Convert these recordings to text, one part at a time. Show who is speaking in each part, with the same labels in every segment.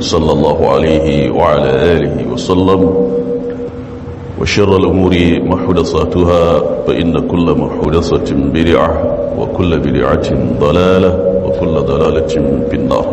Speaker 1: صلى الله عليه وعلى آله وسلم وشر الأمور محدثاتها فإن كل محدثة بدعة وكل بدعة ضلالة وكل ضلالة في النار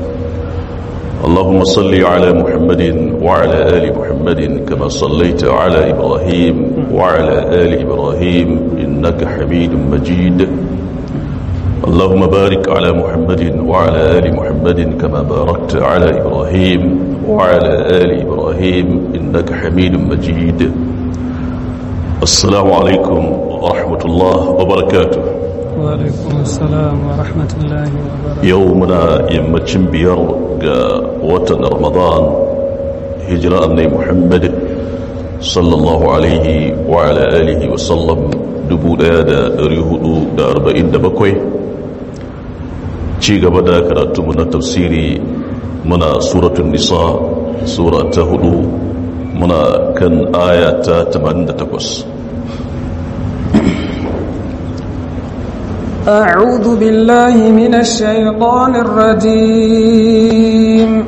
Speaker 1: اللهم صل على محمد وعلى آل محمد كما صليت على إبراهيم وعلى آل إبراهيم إنك حميد مجيد اللهم بارك على محمد وعلى آل محمد كما باركت على إبراهيم وعلى آل إبراهيم إنك حميد مجيد السلام عليكم ورحمة الله وبركاته
Speaker 2: وعليكم السلام ورحمة الله وبركاته
Speaker 1: يومنا يمتشن بير وطن رمضان هجرة أني محمد صلى الله عليه وعلى آله وسلم دبو دا ريهدو دا أربعين دبكوي ci gaba da karatunmu na tafsiri muna suratun nisa sura ta hudu muna kan aya ta 88
Speaker 2: أعوذ بالله من الشيطان الرجيم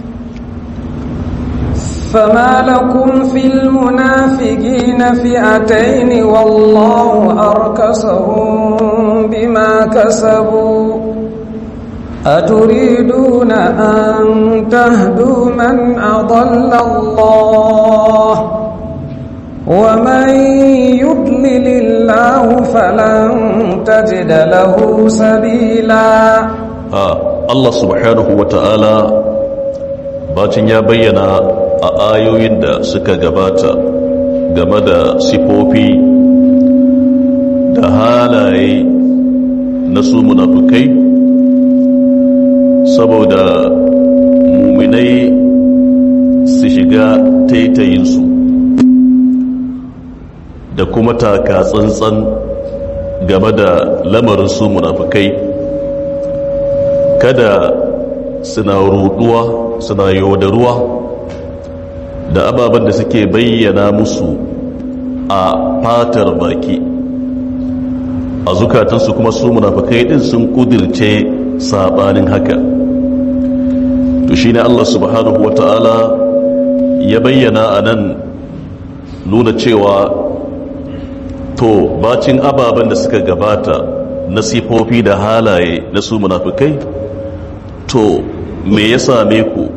Speaker 2: فما لكم في المنافقين فئتين والله أركسهم بما كسبوا أتريدون أن تهدوا من أضل الله ومن يضلل الله فلن تجد له سبيلا
Speaker 1: Allah subhanahu wa ta'ala bacin ya bayyana a ayoyin da suka gabata game da sifofi da halaye na su munafukai saboda muminai su shiga taitayinsu da kuma taka tsantsan game da lamarin su munafukai kada suna ruduwa suna yaudaruwa da ababen da suke bayyana musu a fatar baki a zukatansu kuma su munafukai din sun kudirce sabanin haka to shi ne Allah subhanahu wa ta'ala ya bayyana a nan nuna cewa to bacin ababen da suka gabata na sifofi da halaye na su munafukai to me ya same ku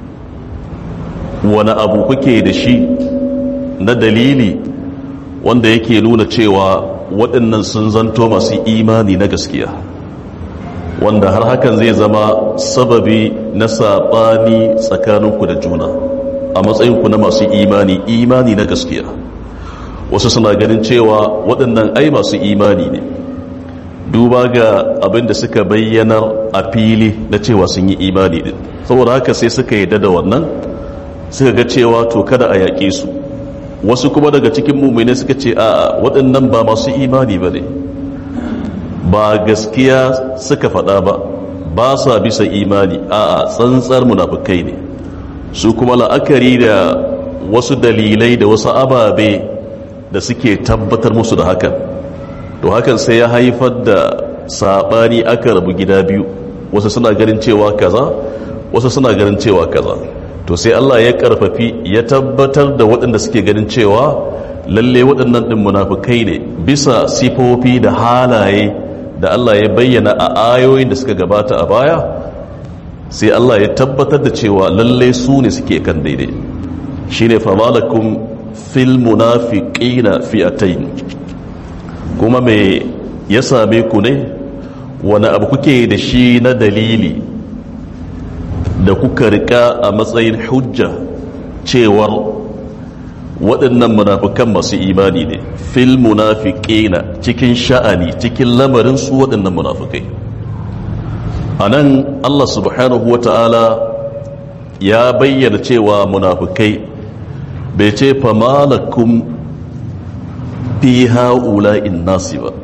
Speaker 1: wani abu kuke da shi na dalili wanda yake nuna cewa waɗannan sun zanto masu imani na gaskiya wanda har hakan zai zama sababi na saɓani tsakaninku da juna a matsayinku na masu imani imani na gaskiya wasu suna ganin cewa waɗannan ai masu imani ne duba ga abin da suka bayyanar a fili na cewa sun yi imani din saboda haka sai suka yi da wannan suka ga cewa to kada a yaƙe su wasu kuma daga cikin mummune suka ce a waɗannan ba masu imani ba ne ba gaskiya suka faɗa ba ba sa bisa imani a tsantsar munafukai ne su kuma la'akari da wasu dalilai da wasu ababe da suke tabbatar musu da hakan to hakan sai ya haifar da saɓani aka rabu gida biyu wasu suna ganin cewa kaza wasu suna ganin cewa kaza to sai Allah ya karfafi ya tabbatar da waɗanda suke ganin cewa lalle waɗannan ɗin munafukai ne bisa sifofi da halaye da Allah ya bayyana a ayoyin da suka gabata a baya sai Allah ya tabbatar da cewa lalle su ne suke kan daidai shine famalakum fil munafiqina fi'atayn kuma me ya same ku ne wani abu kuke da shi na dalili da kuka rika a matsayin hujja cewar waɗannan munafukan masu imani ne fil munafiqina cikin sha'ani cikin lamarin su waɗannan munafukai a nan Allah subhanahu wa ta'ala ya bayyana cewa munafukai bai ce famalakum fi ha'ula'in nasi ba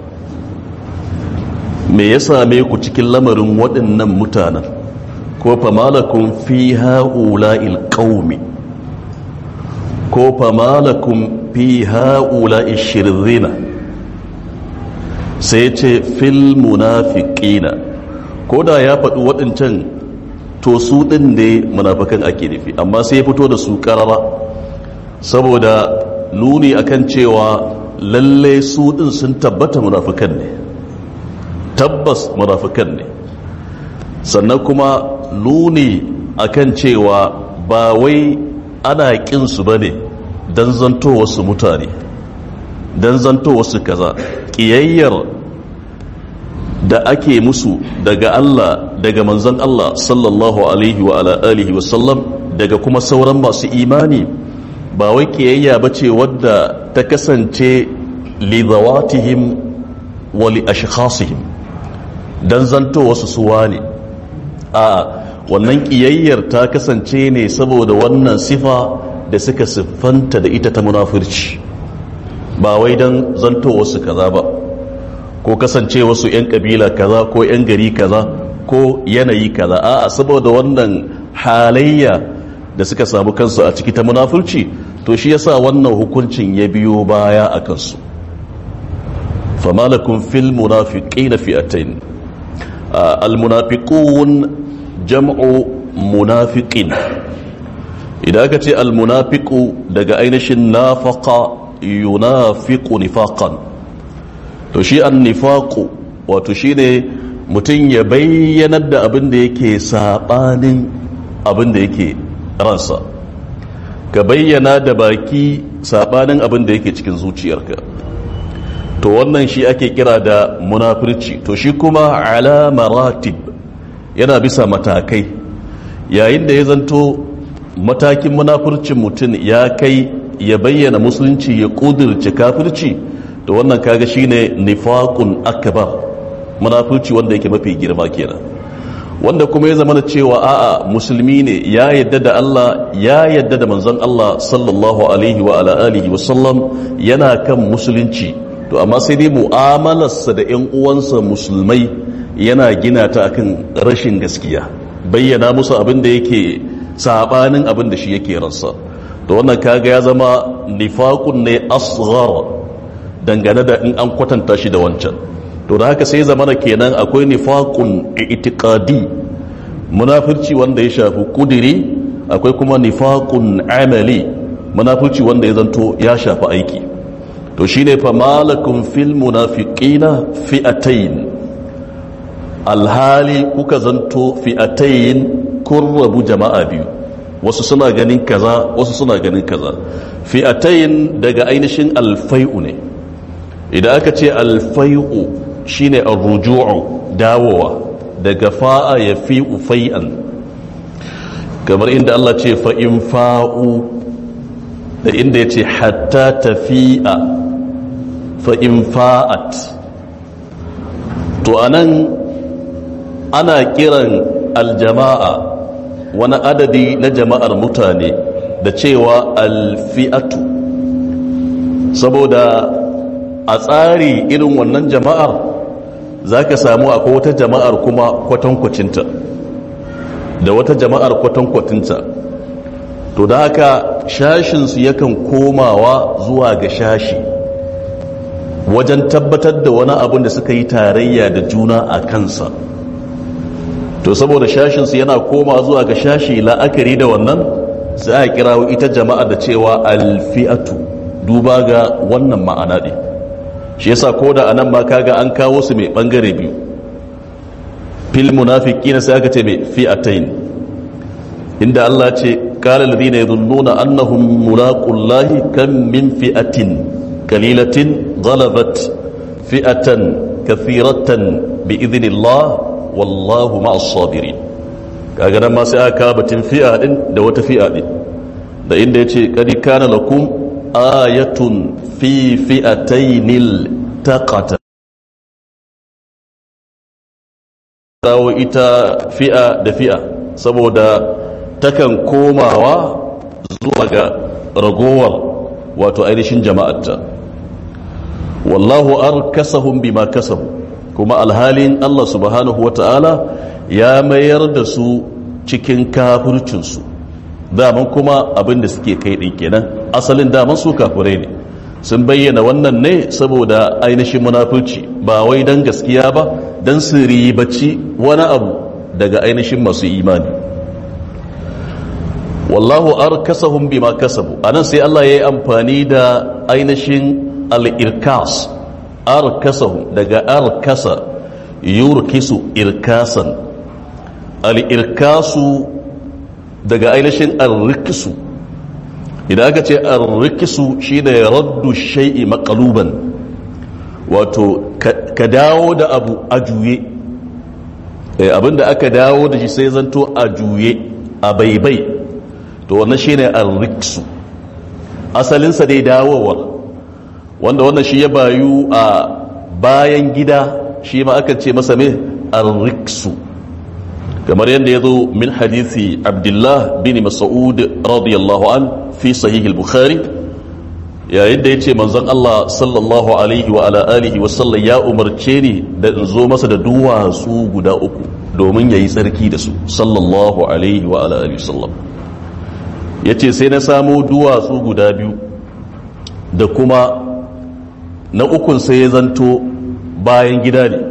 Speaker 1: me ya same ku cikin lamarin waɗannan mutanen ko famalakun fi ha'ula'il ƙaumi ko famalakun fi ha'ula'il shirzina sai ce fil munafiqina ko da ya faɗi waɗancan to to su ɗin ne munafikan ake nufi amma sai ya fito da su ƙarara saboda nuni akan cewa lalle su ɗin sun tabbata munafikan ne tabbas munafikan ne sannan kuma nuni akan cewa ba wai ana ƙinsu ba ne don zanto wasu mutane don zanto wasu kaza ƙiyayyar da ake musu daga Allah daga manzon Allah sallallahu alaihi wa ala alihi wa sallam daga kuma sauran masu imani ba wai ƙiyayya ba ce wadda ta kasance li zawatihim wa li ashkhasihim don zanto wasu suwa ne a wannan ƙiyayyar ta kasance ne saboda wannan sifa da suka siffanta da ita ta munafurci ba wai don zanto wasu kaza ba ko kasance wasu 'yan kabila kaza ko 'yan gari kaza ko yanayi kaza a saboda wannan halayya da suka samu kansu a ciki ta munafurci to shi yasa wannan hukuncin ya biyo baya a kansu famalakun fil munafiqina fi'atayn al-munafiqun jam'u munafiqin idan aka ce almunafiqu daga ainihin nafaqa yunafiqu nifaqan to shi annifaqu wato shine mutum ya bayyanar da abin da yake sabanin abin da yake ransa ka bayyana da baki sabanin abin da yake cikin zuciyarka to wannan shi ake kira da munafirci to shi kuma ala maratib yana bisa matakai yayin da ya zanto matakin munafurcin mutum ya kai ya bayyana musulunci ya kudirce kafirci da wannan kaga shine nifaqun akbar munafurci wanda yake mafi girma kenan wanda kuma ya zama da cewa a'a musulmi ne ya yadda da Allah ya yadda da manzon Allah sallallahu alaihi wa ala alihi wa sallam yana kan musulunci to amma sai dai mu'amalarsa da ƴan uwansa musulmai yana gina ta akan rashin gaskiya bayyana musu abin da yake sabanin abin da shi yake ransa to wannan kaga ya zama nifaqun ne asghar dangane da in an kwatanta shi da wancan to da haka sai zamana kenan akwai nifaqun i'tiqadi munafirci wanda ya shafi kudiri akwai kuma nifaqun amali munafirci wanda ya zanto ya shafi aiki to shine fa malakum fil munafiqina fi'atayn alhali kuka zanto fi'atayn kun rabu jama'a biyu wasu suna ganin kaza wasu suna ganin kaza fi'atayn daga ainihin alfai'u ne idan aka ce alfai'u shine arruju'u dawowa daga fa'a ya fi ufai'an kamar inda Allah ce fa'in fa'u da inda ya ce hatta tafi'a fa'in fa'at to anan ana kiran aljama'a wani adadi na jama'ar mutane da cewa alfi'atu saboda a tsari irin wannan jama'ar za ka samu akwai wata jama'ar kuma kwatankwacinta da wata jama'ar kwatankwacinta to da haka shashinsu yakan komawa zuwa ga shashi wajen tabbatar da wani abin da suka yi tarayya da juna a kansa to saboda shashinsu yana koma zuwa ga shashi la'akari da wannan sai a kirawo ita jama'a da cewa alfi'atu duba ga wannan ma'ana ne shi yasa ko da anan ma kaga an kawo su mai bangare biyu fil munafiqina sai aka ce mai fi'atayn inda Allah ce qala alladhina yadhunnuna annahum mulaqullahi kam min fi'atin qalilatin ghalabat fi'atan kathiratan bi idhnillah wallahu ma'as sabirin kaga nan ma sai aka batun fi'a din da wata fi'a din da inda yace qad kana lakum ayatun fi fi'atainil taqata kawo ita fi'a da fi'a saboda takan komawa zuwa ga ragowar wato ainihin jama'arta wallahu arkasahum bima kasabu kuma alhalin Allah subhanahu wata'ala ya mayar da su cikin kafircinsu daman kuma abin da suke kai ɗin kenan asalin daman su kafirai ne sun bayyana wannan ne saboda ainihin munafurci ba wai don gaskiya ba don su ribaci wani abu daga ainihin masu imani wallahu arkasahum bima kasabu anan sai Allah ya yi amfani da ainihin al-irkas arkasahum daga arkasa yurkisu irkasan al-irkasu daga ainihin al-rikisu idan aka ce al-rikisu shine raddu shay'i maqluban wato ka dawo da abu a juye abinda aka dawo da shi sai zanto a juye a baibai to wannan shine al-riksu asalinsa dai dawowa wanda wannan shi ya bayu a bayan gida shi ma aka ce masa me al-riksu kamar yadda ya zo min hadithi abdullah bin mas'ud radiyallahu an fi sahih al-bukhari yayin da ya ce manzon Allah sallallahu alaihi wa ala alihi wa sallam ya umarce ni da in zo masa da duwatsu guda uku domin yayi tsarki da su sallallahu alaihi wa ala alihi wa sallam ya ce sai na samo duwatsu guda biyu da kuma na ukun sai ya zanto bayan gida ne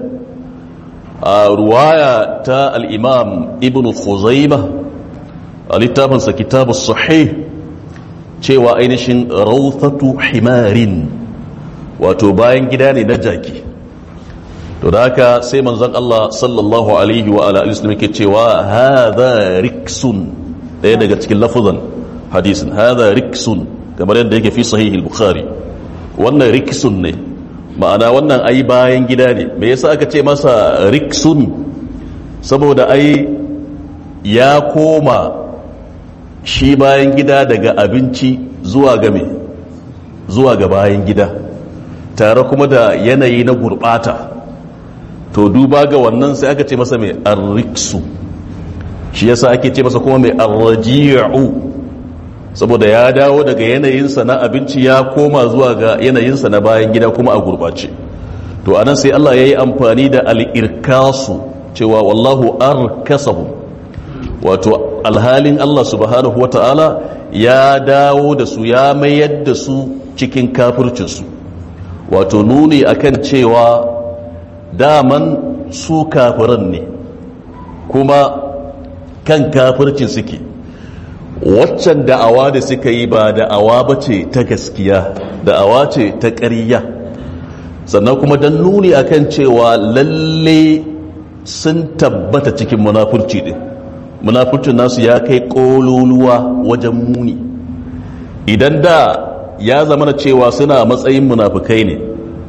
Speaker 1: a ruwaya ta al'imam ibn khuzaima a littafinsa kitabu sahih cewa ainihin rautatu himarin wato bayan gida ne na jaki to da haka sai manzon Allah sallallahu alaihi wa ala alihi ke cewa hadha riksun daya daga cikin lafuzan hadisin hadha riksun kamar yadda yake fi sahih al-bukhari wannan riksun ne ma'ana wannan ai bayan gida ne me yasa aka ce masa riksun saboda ai ya koma shi bayan gida daga abinci zuwa ga me zuwa ga bayan gida tare kuma da yanayi na gurbata to duba ga wannan sai aka ce masa mai arriksu shi yasa ake ce masa kuma mai arraji'u saboda ya dawo daga yanayinsa na abinci ya koma zuwa ga yanayinsa na bayan gida kuma a gurbace to anan sai Allah ya yi amfani da al'irkasu cewa wallahu arkasahu wato alhalin Allah subhanahu wa ta'ala ya dawo da su ya mayar da su cikin kafircinsu wato nuni akan cewa daman su kafiran ne kuma kan kafircin suke waccan da'awa da suka yi ba da'awa ba ce ta gaskiya da'awa ce ta ƙarya sannan kuma don nuni akan cewa lalle sun tabbata cikin munafurci din munafurcin nasu ya kai ƙololuwa wajen muni idan da ya zama na cewa suna matsayin munafukai ne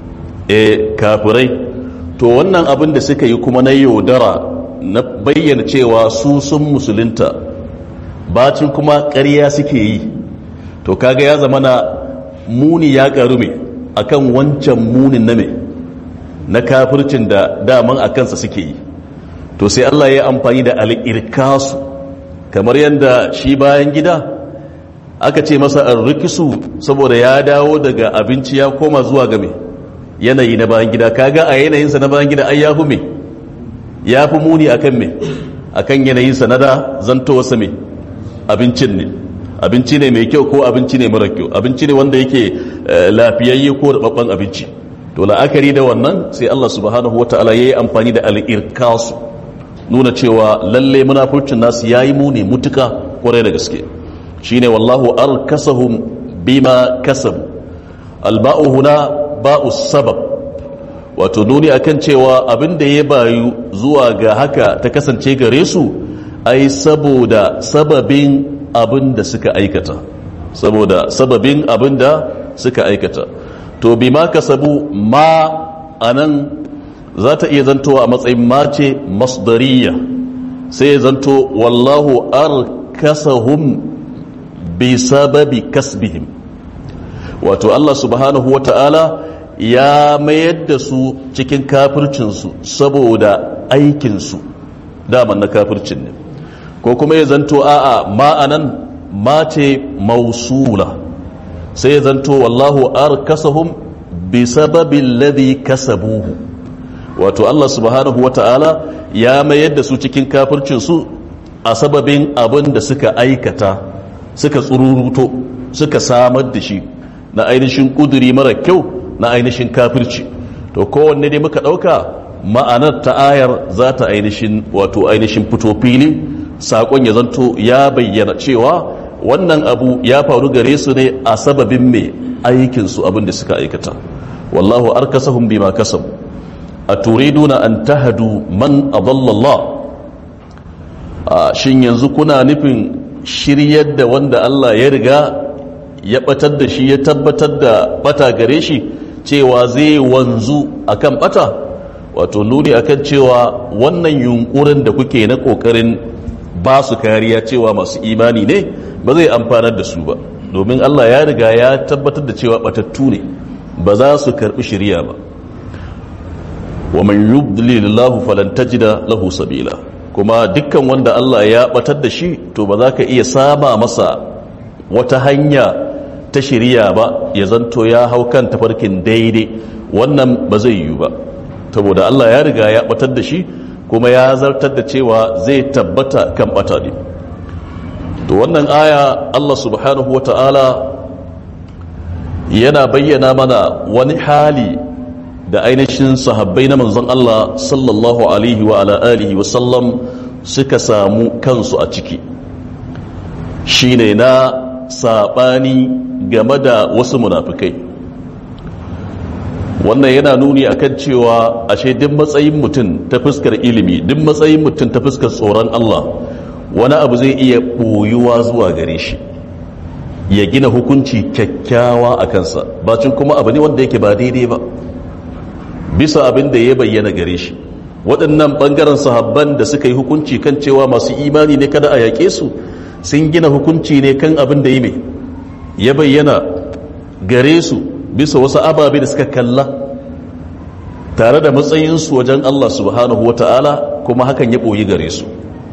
Speaker 1: e kafirai to wannan abin da suka yi kuma na yaudara na bayyana cewa su sun musulunta bacin kuma ƙarya suke yi to kaga ya zama na muni ya ƙaru mai akan wancan munin na mai na kafircin da daman a kansa suke yi to sai Allah ya amfani da al'irkasu kamar yadda shi bayan gida aka ce masa rikisu saboda ya dawo daga abinci ya koma zuwa game yanayi na bayan gida kaga a yanayinsa na bayan gida ai ya fi me ya fi muni akan me akan yanayinsa na da zantowarsa me abincin ne abinci ne mai kyau ko abinci ne mara kyau abinci ne wanda yake lafiyayye ko da babban abinci to la'akari da wannan sai Allah subhanahu wataala yayi amfani da al-irkasu nuna cewa lalle munafurcin nasu yayi muni mutuka kwarai da gaske shine wallahu arkasahum bima kasabu alba'u huna ba'u sabab wato nuni akan cewa abin da ya bayu zuwa ga haka ta kasance gare su ai saboda sababin abin da suka aikata saboda sababin abin da suka aikata to bima kasabu ma anan za ta iya zantowa a matsayin mace masdariya sai ya zanto wallahu arkasahum bi sababi kasbihim wato Allah subhanahu wa ta'ala ya mayar da su cikin kafircinsu saboda aikinsu daman na kafircin ne ko kuma ya zanto a'a ma'anan mace mausula sai ya zanto wallahu arkasahum bi sababin ladhi kasabuhu wato Allah subhanahu wa ta'ala ya mayar da su cikin kafircinsu a sababin abin da suka aikata suka tsururuto suka samar da shi na ainihin kuduri mara kyau na ainihin kafirci to kowanne dai muka ɗauka ma'anar ta ayar za ta ainihin wato ainihin fito fili saƙon ya zanto ya bayyana cewa wannan abu ya faru gare su ne a sababin mai aikinsu abin da suka aikata wallahu arkasahum bima kasabu aturiduna an tahadu man adalla Allah shin yanzu kuna nufin shiryar da wanda Allah ya riga ya batar da shi ya tabbatar da bata gare shi cewa zai wanzu akan bata wato nuni akan cewa wannan yunkurin da kuke na kokarin ba su kariya cewa masu imani ne ba zai amfanar da su ba domin Allah ya riga ya tabbatar da cewa batattu ne ba za su karbi shirya ba wa man yudlilillahu falan tajida lahu sabila kuma dukkan wanda Allah ya batar da shi to ba za ka iya sama masa wata hanya ta shirya ba ya zanto ya hau kan tafarkin daidai wannan ba zai yiwu ba saboda Allah ya riga ya batar da shi kuma ya zartar da cewa zai tabbata kan bata ne to wannan aya Allah subhanahu wa ta'ala yana bayyana mana wani hali da ainihin sahabbai na manzon Allah sallallahu alaihi wa ala alihi wa sallam suka samu kansu a ciki shine na sabani game da wasu munafikai wannan yana nuni akan cewa ashe duk matsayin mutum ta fuskar ilimi duk matsayin mutum ta fuskar tsoron Allah wani abu zai iya ɓoyuwa zuwa gare shi ya gina hukunci kyakkyawa a kansa bacin kuma abu ne wanda yake ba daidai ba bisa abin da ya bayyana gare shi waɗannan ɓangaren sahabban da suka yi hukunci kan cewa masu imani ne kada a yaƙe su sun gina hukunci ne kan abin da yi mai ya bayyana gare su bisa wasu ababe da suka kalla tare da matsayinsu wajen Allah subhanahu wa ta'ala kuma hakan ya ɓoyi gare su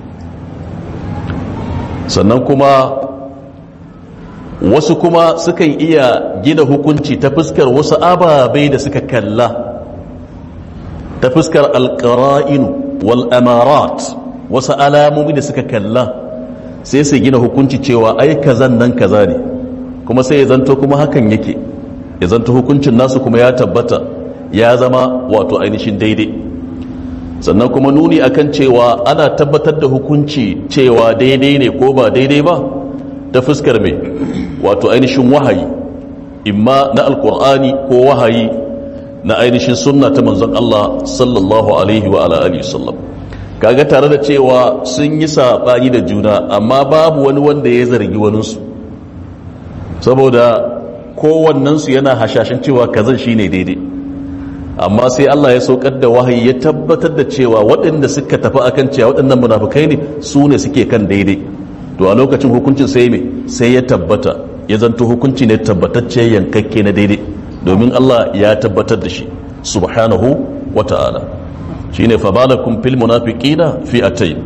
Speaker 1: sannan kuma wasu kuma sukan iya gina hukunci ta fuskar wasu ababai da suka kalla ta fuskar alƙara'inu wal amarat wasu alamomi da suka kalla sai su gina hukunci cewa ai kazan nan kaza ne kuma sai ya zanto kuma hakan yake ya zanto hukuncin nasu kuma ya tabbata ya zama wato ainihin daidai sannan kuma nuni akan cewa ana tabbatar da hukunci cewa daidai ne ko ba daidai ba ta fuskar mai wato ainihin wahayi imma na alkur'ani ko wahayi na ainihin sunna ta manzon Allah sallallahu alaihi wa ala alihi sallam kaga tare da cewa sun yi sabani da juna amma babu wani wanda ya zargi waninsu saboda kowannensu yana hashashin cewa kazan shine daidai amma sai Allah ya saukar da wahayi ya tabbatar da cewa waɗanda suka tafi akan cewa waɗannan munafukai ne su ne suke kan daidai to a lokacin hukuncin sai me sai ya tabbata ya zanto hukunci ne tabbatacce yankakke na daidai domin Allah ya tabbatar da shi subhanahu wa ta'ala shine fa balakum fil munafiqina fi atay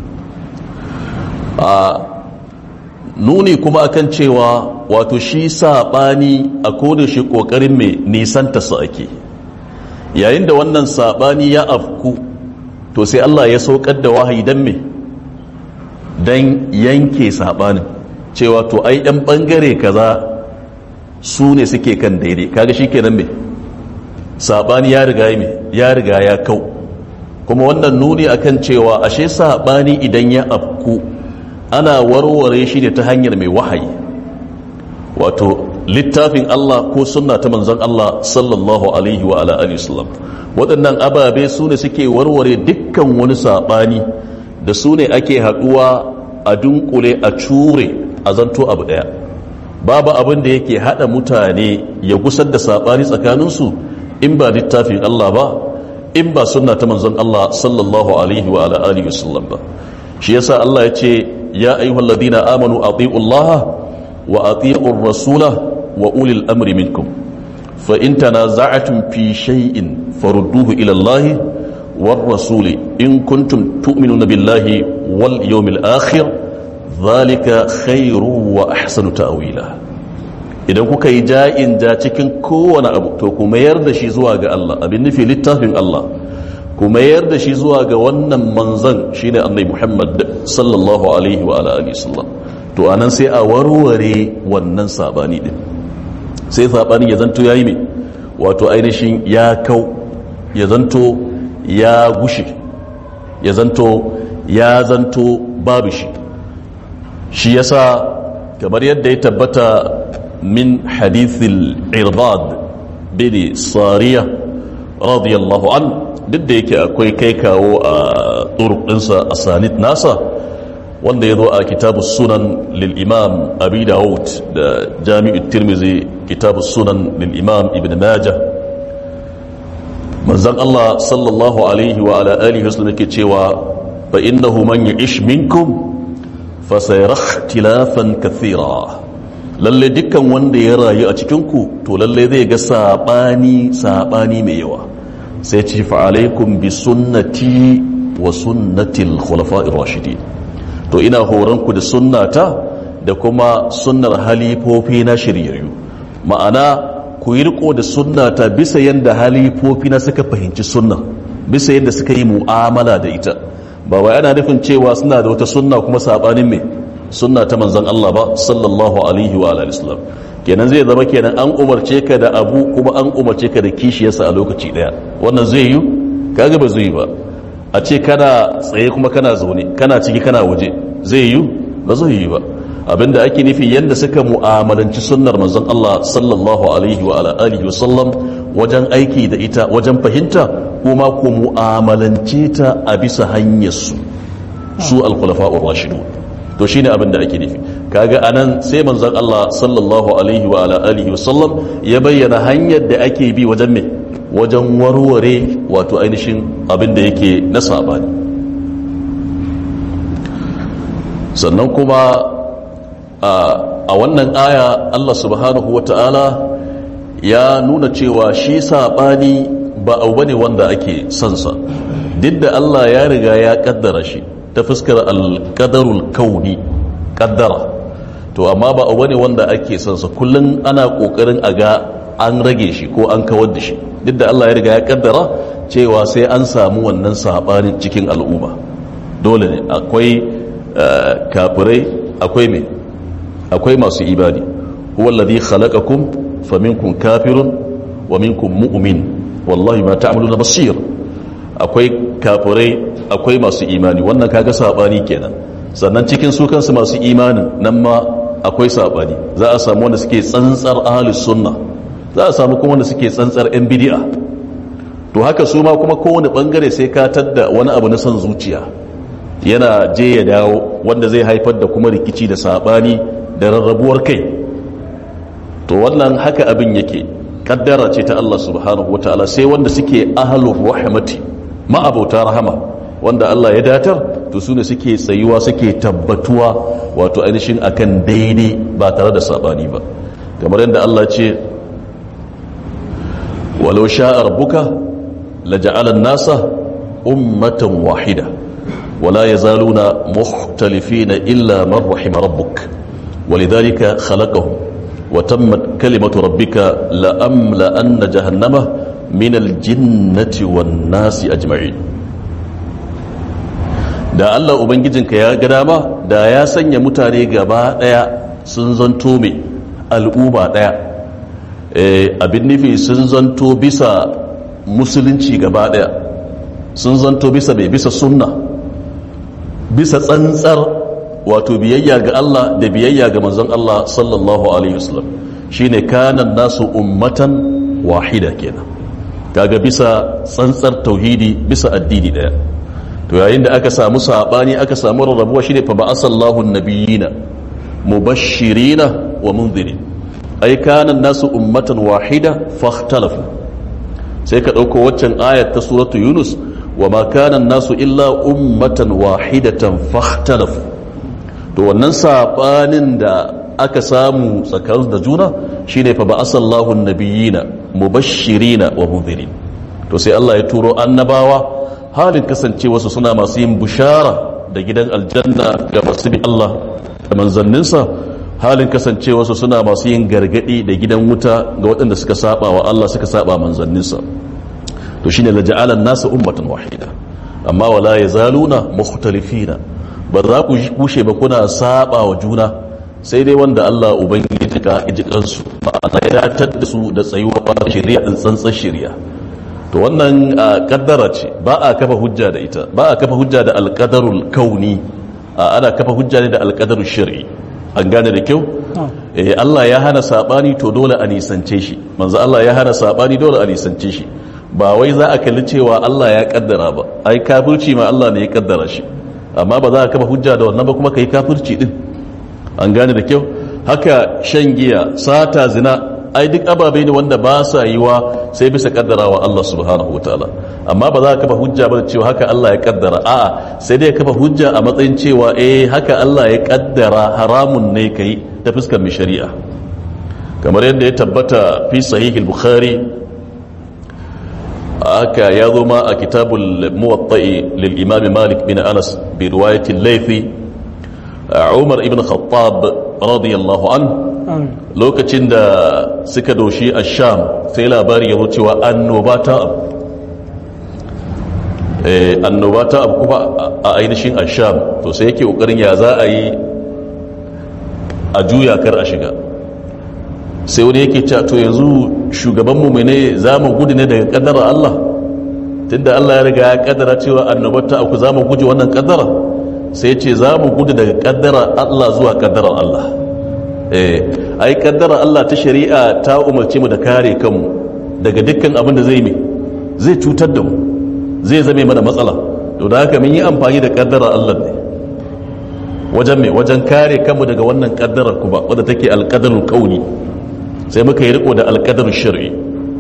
Speaker 1: a nuni kuma akan cewa wato shi sabani a koda shi kokarin mai nisanta su ake yayin da wannan sabani ya afku to sai Allah ya saukar da wahayi dan me dan yanke sabanin cewa to ai ɗan bangare kaza su ne suke kan daidai kaga shikenan me sabani ya riga me ya riga ya kau kuma wannan nuni akan cewa ashe sabani idan ya afku ana warware shi ne ta hanyar mai wahayi wato littafin Allah ko sunna ta manzon Allah sallallahu alaihi wa ala alihi wasallam waɗannan ababe su ne suke warware dukkan wani saɓani da su ne ake haɗuwa a dunkule a cure a zanto abu ɗaya babu abin da yake haɗa mutane ya gusar da saɓani tsakaninsu in ba littafin Allah ba in ba sunna ta manzon Allah sallallahu alaihi wa ala alihi wasallam ba shi yasa Allah ya ce ya ayyuhal ladina amanu ati'u Allah wa ati'u rasula wa ulil amri minkum fa in tanaza'tum fi shay'in farudduhu ila Allah war rasuli in kuntum tu'minuna billahi wal yawmil akhir dhalika khairu wa ahsanu ta'wila idan kuka yi ja'in ja cikin kowane abu to ku mayar da shi zuwa ga Allah abin nufi littafin Allah ku mayar da shi zuwa ga wannan manzan shine annabi Muhammad sallallahu alaihi wa ala alihi sallam to anan sai a warware wannan sabani din sai sabani ya zanto yayi me wato ainihin ya kau ya zanto ya gushe ya zanto ya zanto babu shi shi yasa kamar yadda ya tabbata min hadithil irbad bin sariya radiyallahu an duk da yake akwai kai kawo a ɗinsa a sanit nasa wanda ya zo a kitabu sunan lil'imam abi dawud da jami'ar tirmizi kitabu sunan lil'imam ibn majah manzan Allah sallallahu alaihi wa ala alihi wasallam yake cewa fa innahu man ya'ish minkum fa sayara ikhtilafan kathira lalle dukkan wanda ya rayu a cikin ku to lalle zai ga sabani sabani mai yawa sai ce fa alaikum bi sunnati wa sunnati al-khulafa'ir rashidin to ina horon ku da sunnata da kuma sunnar halifofi na shiryayyu ma'ana ku yi riko da sunnata bisa yadda halifofi na suka fahimci sunna bisa yadda suka yi mu'amala da ita ba wai ana nufin cewa suna da wata sunna kuma sabanin mai sunna ta manzon Allah ba sallallahu alaihi wa alihi wasallam kenan zai zama kenan an umarce ka da abu kuma an umarce ka da kishiyarsa a lokaci daya wannan zai yi kaga ba zai yi ba a ce kana tsaye kuma kana zaune kana ciki kana waje zai yi ba zai yi ba abinda ake nufi yadda suka mu'amalanci sunnar manzon Allah sallallahu alaihi wa ala alihi wa sallam wajen aiki da ita wajen fahimta kuma ku mu'amalance ta a bisa hanyar su su al-khulafa'ur rashidun to shine abinda ake nufi kaga anan sai manzon Allah sallallahu alaihi wa ala alihi wa sallam ya bayyana hanyar da ake bi wajen me wajen warware wato ainihin abinda yake na sabani sannan kuma a wannan aya Allah subhanahu wata'ala ya nuna cewa shi saɓani ba abu bane wanda ake sansa duk da Allah ya riga ya kaddara shi ta fuskar alƙadarul kauni kaddara to amma ba abu bane wanda ake sansa kullum ana ƙoƙarin a ga an rage shi ko an kawar da shi duk da Allah ya riga ya kaddara cewa sai an samu wannan saɓanin cikin al'umma dole ne akwai kafirai akwai mai akwai masu ibadi huwa alladhi khalaqakum faminkum kafirun wa minkum mu'min wallahi ma ta'maluna basir akwai kafirai akwai masu imani wannan kaga sabani kenan sannan cikin su kansu masu imanin nan ma akwai sabani za a samu wanda suke tsantsar ahlus sunna za a samu kuma wanda suke tsantsar yan bid'a to haka su ma kuma kowane bangare sai ka tadda wani abu na son zuciya yana je ya dawo wanda zai haifar da kuma rikici da sabani da rarrabuwar kai to wannan haka abin yake kaddara ce ta Allah subhanahu wataala sai wanda suke ahlur rahmati ma'abauta rahama wanda Allah ya datar to su ne suke tsayuwa suke tabbatuwa wato ainihin akan daidai ba tare da sabani ba kamar yadda Allah ce walau sha'a rabbuka laja'ala an-nasa ummatan wahida ولا يزالون مختلفين إلا من رحم ربك ولذلك خلقهم وتمت كلمة ربك لأملأن جهنم من الجنة والناس أجمعين da Allah Ubangijinka ya ga dama da ya sanya mutane gaba ɗaya sun zanto mai al'umma ɗaya abin nufi sun zanto bisa musulunci gaba ɗaya sun zanto bisa mai bisa sunna bisa tsantsar wato biyayya ga Allah da biyayya ga manzon Allah sallallahu alaihi wasallam shine kanan nasu ummatan wahida kenan kaga bisa tsantsar tauhidi bisa addini daya to yayin da aka samu sabani aka samu rarrabuwa shine fa ba'asallahu nabiyina mubashirina wa munzirin ai kanan nasu ummatan wahida fakhtalafu sai ka dauko waccan ayat ta suratu yunus وما كان الناس إلا أمة واحدة فاختلفوا to wannan sabanin da aka samu tsakanin da juna shine fa ba'asallahu nabiyina mubashirina wa munzirin to sai Allah ya turo annabawa halin kasance wasu suna masu yin bushara da gidan aljanna ga masu bi Allah da manzanninsa halin kasance wasu suna masu yin gargadi da gidan wuta ga waɗanda suka saba wa Allah suka saba manzanninsa to shine la ja'ala an-nasa ummatan wahida amma wala yazaluna mukhtalifina ba za ku kushe ba kuna saba wa juna sai dai wanda Allah ubangiji ka ji kansu ma'ana ya tadda su da tsayuwa da shari'a din tsantsan shari'a to wannan kaddara ce ba a kafa hujja da ita ba a kafa hujja da alqadarul kauni ana kafa hujja ne da alqadarul shar'i an gane da kyau eh Allah ya hana sabani to dole a nisance shi manzo Allah ya hana sabani dole a nisance shi ba wai za a kalli cewa Allah ya kaddara ba ai kafirci ma Allah ne ya kaddara shi amma ba za ka kafa hujja da wannan ba kuma kai kafirci din an gane da kyau haka shan giya sata zina ai duk ababe ne wanda ba sa yiwa sai bisa kaddarawa Allah subhanahu wataala amma ba za ka kafa hujja ba da cewa haka Allah ya kaddara a'a sai dai kafa hujja a matsayin cewa eh haka Allah ya kaddara haramun ne kai ta fuskar mai shari'a kamar yadda ya tabbata fi sahih al-bukhari aka ya zo ma a kitabul muwatta'i lil imam malik bin anas bi riwayati al-laythi umar ibn khattab radiyallahu anhu lokacin da suka doshi a sham sai labari ya cewa annoba ta abu annoba ta abu kuma a ainihin a sham to sai yake kokarin ya za a yi a juya kar a shiga sai wani yake cewa to yanzu shugabanmu mai ne za mu gudu ne daga kaddara Allah tunda Allah ya riga ya kaddara cewa annobar ta abu za mu guje wannan kaddara sai ce za mu gudu daga kaddara Allah zuwa kaddarar Allah ai kaddara Allah ta shari'a ta umarci mu da kare kanmu daga dukkan abin da zai mi zai cutar da mu zai zame mana matsala to da haka mun yi amfani da kaddara Allah ne wajen me wajen kare kanmu daga wannan kaddarar kuma wadda take alqadarul kauni sai muka yi riko da alqadarul shar'i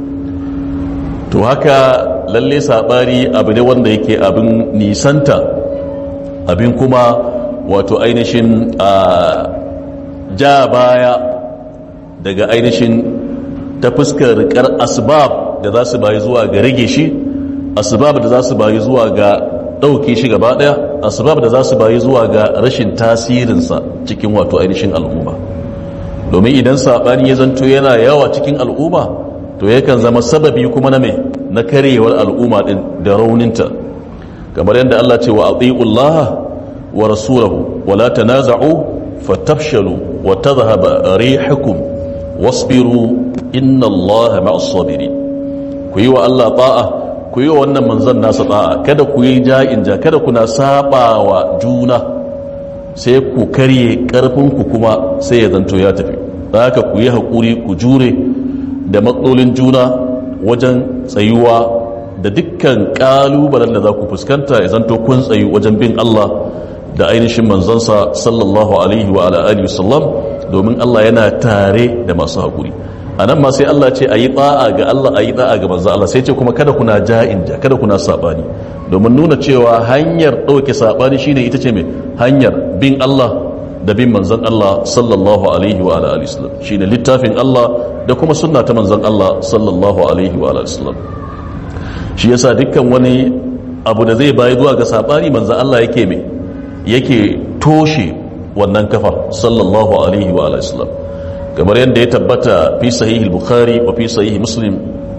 Speaker 1: to haka lalle sabari abu ne wanda yake abin nisanta abin kuma wato ainihin a ja baya daga ainihin ta fuskar rikar asbab da za su bayi zuwa ga rage shi asbab da za su bayi zuwa ga ɗauke shi gaba ɗaya asbab da za su bayi zuwa ga rashin tasirinsa cikin wato ainihin al'umma domin idan saɓani ya zanto yana yawa cikin al'umma to yakan zama sababi kuma na mai na karyewar al'umma ɗin da rauninta kamar yadda Allah ce wa ati'ullaha wa rasulahu wa la tanaza'u fatafshalu wa tadhhaba rihukum wasbiru inna allaha ma'as sabirin ku yi wa Allah ta'a ku yi wa wannan manzon nasa ta'a kada ku yi ja'in ja kada kuna sabawa juna sai ku karye karfin ku kuma sai ya zanto ya tafi haka ku yi hakuri ku jure da matsalolin juna wajen tsayuwa da dukkan kalubalen da za ku fuskanta ya zanto kun tsayu wajen bin Allah da ainihin manzansa sallallahu alaihi wa alihi wasallam domin Allah yana tare da masu haƙuri a nan ma sai Allah ce a yi ɗa'a ga Allah a yi ɗa'a ga manzan Allah sai ce kuma kada kuna ja'in ja kada kuna saɓani domin nuna cewa hanyar ɗauke saɓani shine ita ce mai hanyar bin Allah da bin manzan Allah sallallahu alaihi wa alihi wasallam shine littafin Allah da kuma sunna ta manzan Allah sallallahu alaihi wa alihi wasallam shi yasa dukkan wani abu da zai bayi zuwa ga saɓani manzan Allah yake mai yake toshe wannan kafa sallallahu alaihi wa sallam kamar yadda ya tabbata fi sahihi bukhari wa fi sahihi muslim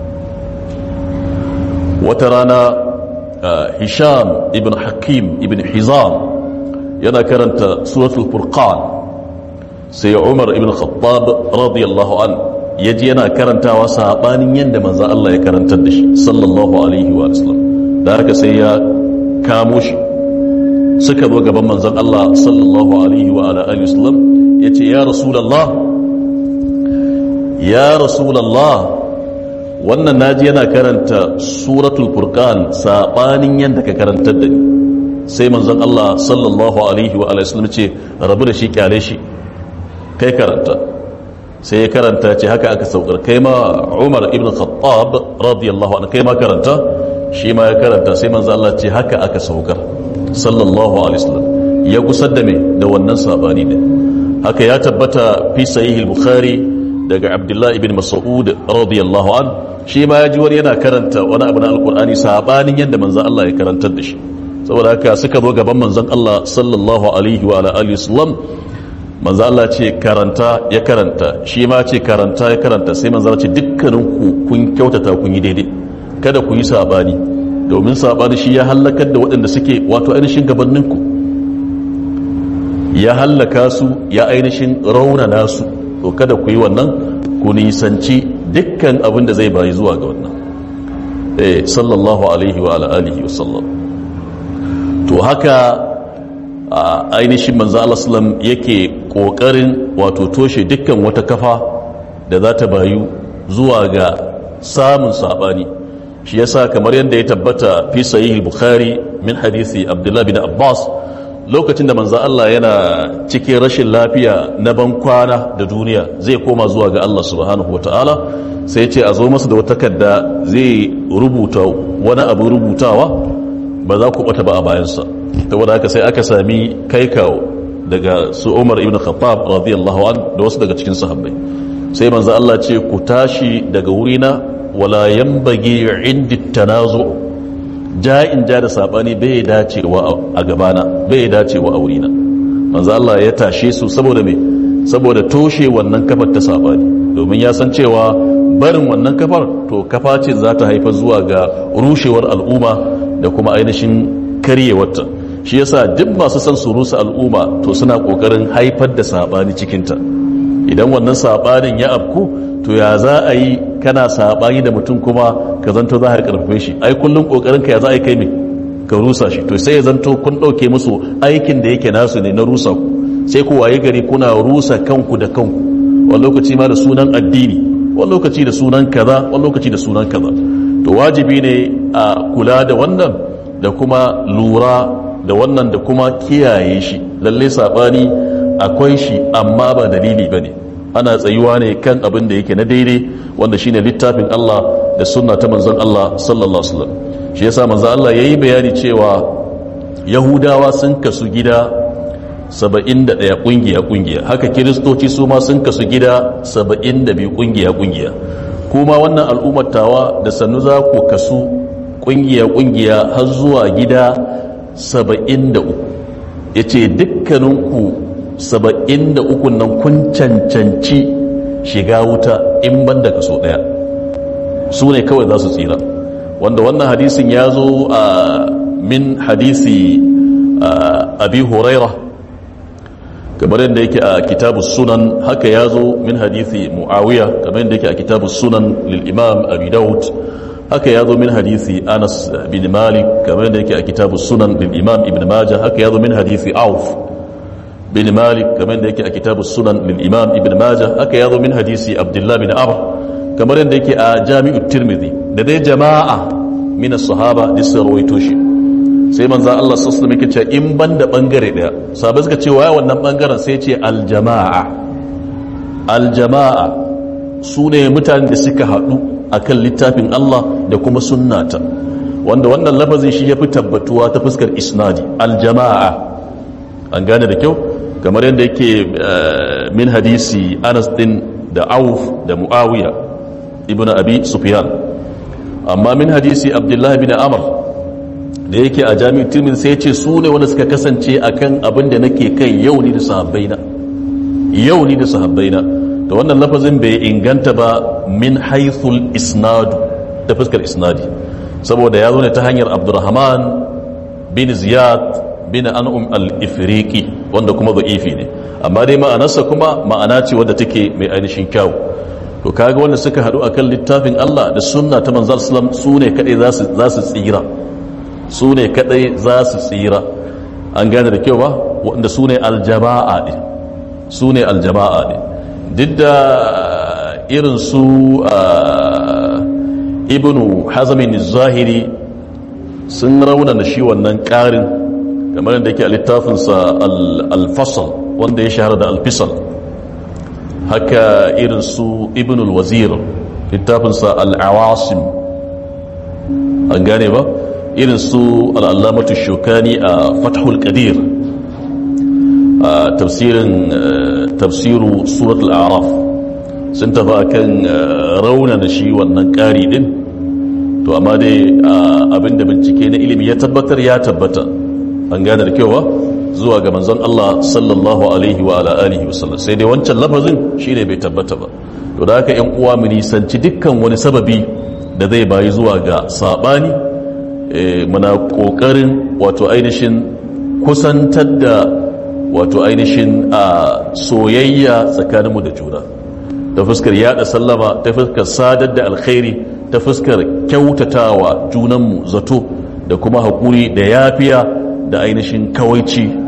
Speaker 1: wata rana hisham ibn hakim ibn hizam yana karanta suratul furqan sai umar ibn khattab radiyallahu an yaji yana karantawa sabanin yadda manzo Allah ya karantar da shi sallallahu alaihi wa sallam da haka sai ya kamo shi suka zo gaban manzon Allah sallallahu alaihi wa ala alihi wasallam yace ya rasulullah ya rasulullah wannan naji yana karanta suratul furqan sabanin yanda ka karantar da ni sai manzon Allah sallallahu alaihi wa alihi wasallam ce rabu da shi kyale shi kai karanta sai ya karanta ce haka aka saukar kai ma Umar ibn Khattab radiyallahu anhu kai ma karanta shi ma ya karanta sai manzon Allah ce haka aka saukar sallallahu alaihi wasallam ya gusar da me da wannan sabani ne haka ya tabbata fi sahih al-bukhari daga abdullahi ibn mas'ud radiyallahu an shi ma ya ji wani yana karanta wani abu na alqur'ani sabanin yadda manzon Allah ya karantar da shi saboda haka suka zo gaban manzon Allah sallallahu alaihi wa alihi wasallam manzon Allah ce karanta ya karanta shi ma ce karanta ya karanta sai manzon Allah ce dukkaninku kun kyautata kun yi daidai kada ku yi sabani domin saɓani shi ya hallakar da waɗanda suke wato ainihin gabaninku ya hallaka su ya ainihin raunana su to kada ku yi wannan ku nisanci dukkan abin da zai bayi zuwa ga wannan eh sallallahu alaihi wa alihi wa sallam to haka a ainihin manzo Allah sallam yake kokarin wato toshe dukkan wata kafa da za ta bayu zuwa ga samun sabani shi yasa kamar yadda ya tabbata fi sahih bukhari min hadisi abdullah bin abbas lokacin da manzo Allah yana cikin rashin lafiya na ban kwana da duniya zai koma zuwa ga Allah subhanahu wataala sai ce a zo masa da wata takarda zai rubuta wani abu rubutawa ba za ku bata ba a bayansa saboda haka sai aka sami kai kawo daga su Umar ibn Khattab radiyallahu an da wasu daga cikin sahabbai sai manzo Allah ce ku tashi daga wurina wala yanbaghi indi tanazu ja'in ja da sabani bai dacewa a gabana bai dacewa a wurina manzo Allah ya tashe su saboda me saboda toshe wannan kafar ta sabani domin ya san cewa barin wannan kafar to kafa ce za ta haifar zuwa ga rushewar al'umma da kuma ainihin karyewarta shi yasa duk masu son su rusa al'umma to suna kokarin haifar da sabani cikinta idan wannan sabanin ya afku to ya za a yi kana sabani da mutum kuma ka zanto za a karfafe shi ai kullum kokarin ka ya za a yi kai me ka rusa shi to sai ya zanto kun dauke musu aikin da yake nasu ne na rusa ku sai ku waye gari kuna rusa kanku da kanku wani lokaci ma da sunan addini wani lokaci da sunan kaza wani lokaci da sunan kaza to wajibi ne a kula da wannan da kuma lura da wannan da kuma kiyaye shi lalle sabani akwai shi amma ba dalili bane ana tsayuwa ne kan abin da yake na daidai wanda shine littafin Allah da sunna ta manzon Allah sallallahu alaihi wasallam shi yasa manzon Allah yayi bayani cewa yahudawa sun kasu gida 71 kungiya kungiya haka kiristoci su ma sun kasu gida 72 kungiya kungiya kuma wannan al'ummar tawa da sannu za ku kasu kungiya kungiya har zuwa gida 73 yace dukkaninku 73 nan kun cancanci shiga wuta in ban da kaso daya su ne kawai za su tsira wanda wannan hadisin ya zo a min hadisi abi huraira kamar yadda yake a kitabu sunan haka ya zo min hadithi muawiya kamar yadda yake a kitabu sunan lil imam abi daud haka ya zo min hadithi anas bin malik kamar yadda yake a kitabu sunan lil imam ibn majah haka ya zo min hadithi auf bin malik kamar yadda yake a kitabu sunan lil imam ibn majah haka ya zo min hadisi abdullah bin amr kamar yadda yake a jami'ut tirmidhi da dai jama'a min as-sahaba da sun rawaito shi sai manzan Allah sassu muke ce in ban da ɓangare ɗaya sabi suka ce wa wannan ɓangaren sai ce aljama'a aljama'a su ne mutane da suka haɗu a kan littafin Allah da kuma sunnata wanda wannan lafazin shi ya fi tabbatuwa ta fuskar isnadi aljama'a an gane da kyau kamar yadda yake min hadisi anas din da auf da muawiya ibn abi sufyan amma min hadisi abdullahi bin amr da yake a jami'ar tirmidhi sai ce su ne wanda suka kasance akan abin da nake kai yau ni da sahabbaina yau ni da sahabbaina da wannan lafazin bai inganta ba min haithul isnadu da fuskar isnadi saboda ya zo ne ta hanyar abdurrahman bin ziyad bin an'um al-ifriqi wanda kuma da'ifi ne amma dai ma'anarsa kuma ma'ana ce wadda take mai ainihin kyau to kaga wanda suka hadu akan littafin Allah da sunna ta manzal sallam su ne kadai za su tsira su ne kadai za su tsira an gane da kyau ba wanda su ne aljama'a ne su ne aljama'a ne duk da irin su ibnu hazamin zahiri sun raunana shi wannan karin kamar da yake a littafinsa alfasal wanda ya shahara da alfisal haka irin su ibnu wazir littafinsa al'awasim an gane ba irin su al'allamatu shukani a fathul qadir a tafsirin tafsiru suratul araf sun tafi akan raunana shi wannan ƙari din to amma dai abinda bincike na ilimi ya tabbatar ya tabbata an gane da kyau zuwa ga manzon Allah sallallahu alaihi wa ala alihi wasallam sai dai wancan lafazin shine bai tabbata ba to da haka yan uwa mu nisanci dukkan wani sababi da zai bayi zuwa ga sabani muna kokarin wato ainihin kusantar da wato ainihin a soyayya tsakaninmu da juna ta fuskar yada sallama ta fuskar sadar da alkhairi ta fuskar kyautatawa junanmu zato da kuma haƙuri da yafiya da ainihin kawaici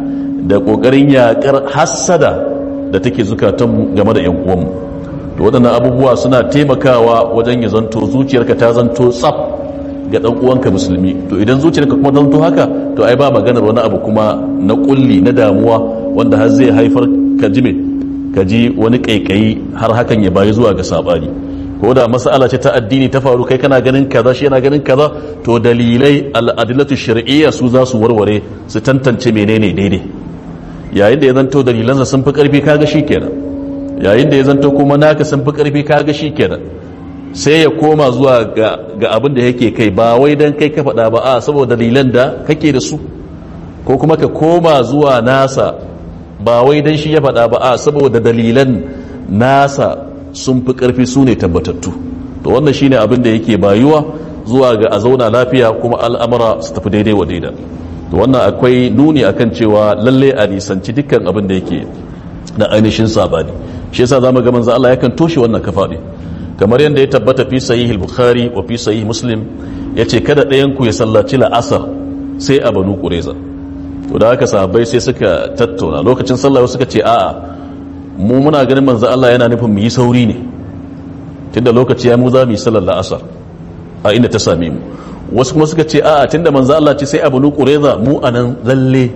Speaker 1: da ƙoƙarin yaƙar hassada da take zukatanmu game da 'yan uwanmu to waɗannan abubuwa suna taimakawa wajen ya zanto zuciyarka ta zanto tsaf ga ɗan uwanka musulmi to idan zuciyarka kuma zanto haka to ai ba maganar wani abu kuma na kulli na damuwa wanda har zai haifar ka ji me ka ji wani ƙaiƙayi har hakan ya bayi zuwa ga saɓani ko da mas'ala ce ta addini ta faru kai kana ganin kaza shi yana ganin kaza to dalilai al'adilatu shar'iyya su za su warware su tantance menene daidai yayin da ya zanto dalilansa sun fi karfi kaga shi kenan yayin da ya zanto kuma naka sun fi karfi kaga shi kenan sai ya koma zuwa ga, ga abin da yake kai ba wai dan kai ka faɗa ba a saboda dalilan da kake da su ko kuma ka koma zuwa nasa ba wai dan shi ya faɗa ba a saboda dalilan nasa sun fi ƙarfi su ne tabbatattu to wannan shine abin da yake bayuwa zuwa ga a zauna lafiya kuma al'amura su tafi daidai wa daida to wannan akwai nuni akan cewa lalle a nisanci dukkan abin da yake na ainihin sabani shi yasa zamu ga manzo Allah yakan toshe wannan kafa ne kamar yadda ya tabbata fi sahih al-bukhari wa fi sahih muslim yace kada ɗayan ku ya sallaci la'asar sai a banu qurayza to da haka sahabbai sai suka tattauna lokacin sallah suka ce a'a mu muna ganin manzo Allah yana nufin mu yi sauri ne tunda lokaci ya mu za mu yi sallar la'asar a inda ta same mu wasu kuma suka ce a'a tunda manzo Allah ce sai abu nu qureza mu anan lalle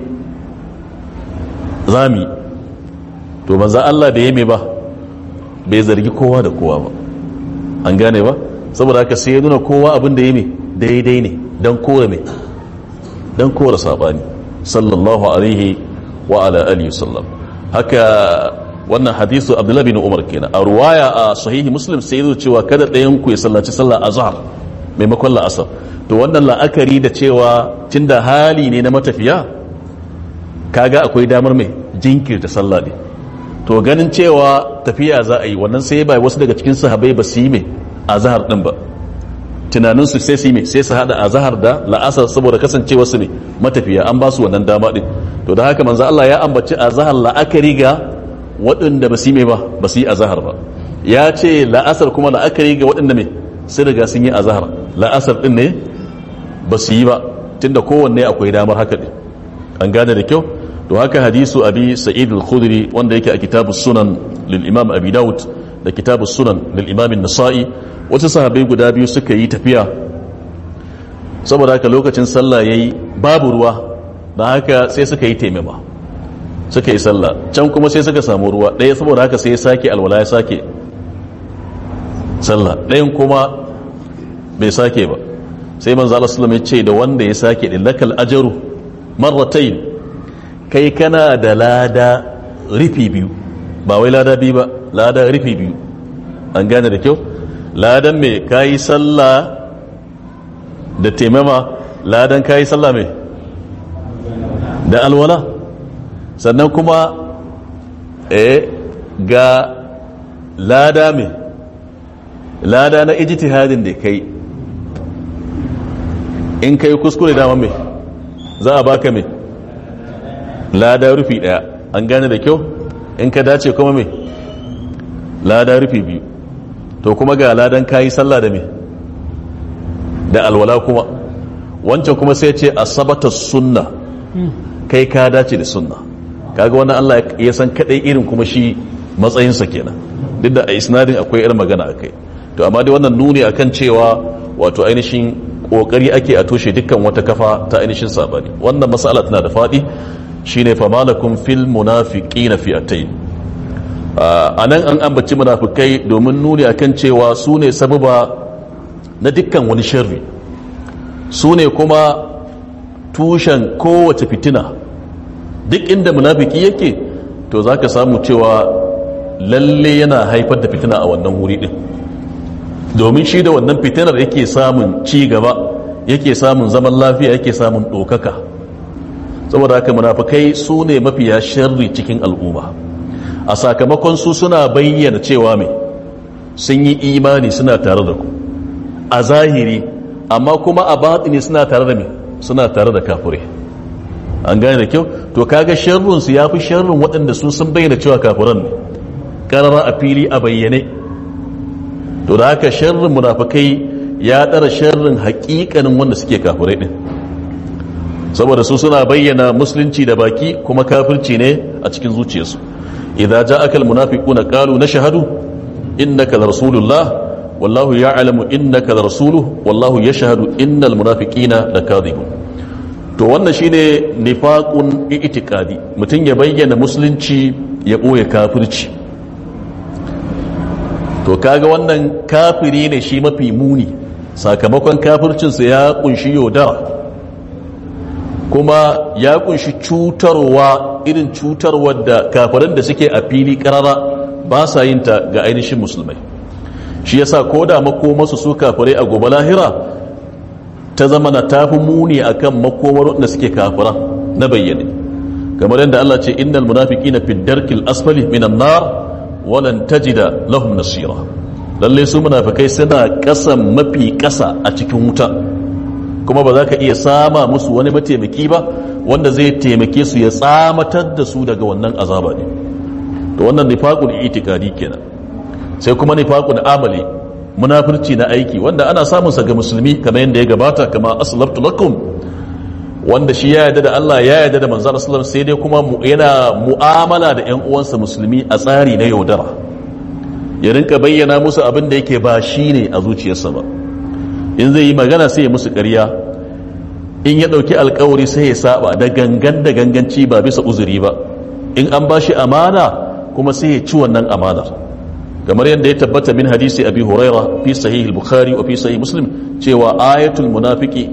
Speaker 1: zami to manzo Allah bai yi ba bai zargi kowa da kowa ba an gane ba saboda haka sai ya nuna kowa abin da yi daidai ne dan kore me dan kore sabani sallallahu alaihi wa ala alihi sallam haka wannan hadisu abdullahi bin umar kenan a ruwaya a sahihi muslim sai zo cewa kada ɗayan ku ya sallaci sallah azhar maimakon la'asar to wannan la'akari da cewa tunda hali ne na matafiya kaga akwai damar mai jinkirta sallah ne to ganin cewa tafiya za a yi wannan sai bai wasu daga cikin sahabbai ba su yi mai azhar din ba tunaninsu sai su yi mai sai su hada azhar da la'asar saboda kasancewa su ne matafiya an ba su wannan dama din to da haka manzo Allah ya ambaci azhar la'akari ga waɗanda ba su yi mai ba ba su yi azahar ba ya ce la'asar kuma la'akari ga waɗanda mai sai daga sun yi azahar la'asar ɗin ne ba su yi ba tunda kowanne akwai damar haka ɗin an gane da kyau to haka hadisu abi sa'id al-khudri wanda yake a kitabu sunan lil imam abi daud da kitabu sunan lil imam nasa'i wasu sahabbai guda biyu suka yi tafiya saboda haka lokacin sallah yayi babu ruwa da haka sai suka yi taimama suka yi sallah can kuma sai suka samu ruwa ɗaya saboda haka sai ya sake alwala ya sake sallah ɗayan kuma bai sake ba sai manzo Allah sallallahu ya ce da wanda ya sake din lakal ajru marratayn kai kana da lada rifi biyu ba wai lada biyu ba lada rifi biyu an gane da kyau ladan me kayi sallah da taimama ladan kayi sallah me da alwala sannan kuma eh ga lada mai lada na ijtihadin da kai in kai kuskure dama mai za a baka mai lada rufi daya an gane da kyau in ka dace kuma mai lada rufi biyu to kuma ga ladan kayi sallah da mai da alwala kuma wancan kuma sai ce asabata sunna kai ka dace da sunna kaga wannan Allah ya san kadai irin kuma shi matsayinsa kenan duk da a isnadin akwai irin magana akai to amma dai wannan nuni akan cewa wato ainihin kokari ake a toshe dukkan wata kafa ta ainihin sabani wannan mas'ala tana da fadi shine fa malakum fil munafiqina fi'atayn a nan an ambaci munafikai domin nuni akan cewa su ne sababa na dukkan wani sharri su ne kuma tushen kowace fitina duk inda munafiki yake to za ka samu cewa lalle yana haifar da fitina a wannan wuri din domin shi da wannan fitinar yake samun ci gaba yake samun zaman lafiya yake samun ɗaukaka saboda haka munafikai su ne mafiya sharri cikin al'umma a sakamakon su suna bayyana cewa mai sun yi imani suna tare da ku a zahiri amma kuma a batini suna tare da mai suna tare da kafirai an gane da kyau to kaga sharrunsu ya fi sharrun waɗanda sun sun bayyana cewa kafiran ne ƙarara a fili a bayyane to da haka sharrin munafikai ya ɗara sharrin haƙiƙanin wanda suke kafirai ɗin saboda su suna bayyana musulunci da baki kuma kafirci ne a cikin zuciyarsu idza ja'aka almunafiquna qalu nashhadu innaka rasulullah wallahu ya'lamu innaka rasuluhu wallahu yashhadu innal munafiqina lakadhibun to wannan shine nifaqun i'tiqadi mutum ya bayyana musulunci ya boye kafirci to kaga wannan kafiri ne shi mafi muni sakamakon kafircinsa ya kunshi yaudara kuma ya kunshi cutarwa irin cutarwar da kafirin da suke a fili karara ba sa yin ta ga ainihin musulmai shi yasa ko da makomarsu su kafirai a gobe lahira ta zama na tafi muni akan makomar da suke kafira na bayyane kamar yadda Allah ce innal munafiqina fi darkil asfali minan nar walan tajida lahum nasira lalle su munafikai suna kasan mafi kasa a cikin wuta kuma ba za ka iya sama musu wani mataimaki ba wanda zai taimake su ya tsamatar da su daga wannan azaba ne to wannan nifaqul itikadi kenan sai kuma nifaqul amali munafirci na aiki wanda ana samun sa ga musulmi kamar yadda ya gabata kama aslaftu lakum wanda shi ya yarda da Allah ya yarda da manzon sallallahu sai dai kuma yana mu'amala da ƴan uwansa musulmi a tsari na yaudara ya rinka bayyana musu abin da yake ba shine a zuciyarsa ba in zai yi magana sai ya musu ƙarya in ya ɗauki alkawari sai ya saba da gangan da ganganci ba bisa uzuri ba in an ba shi amana kuma sai ya ci wannan amanar kamar yadda ya tabbata min hadisi abi huraira fi sahih bukhari wa fi sahih muslim cewa ayatul munafiki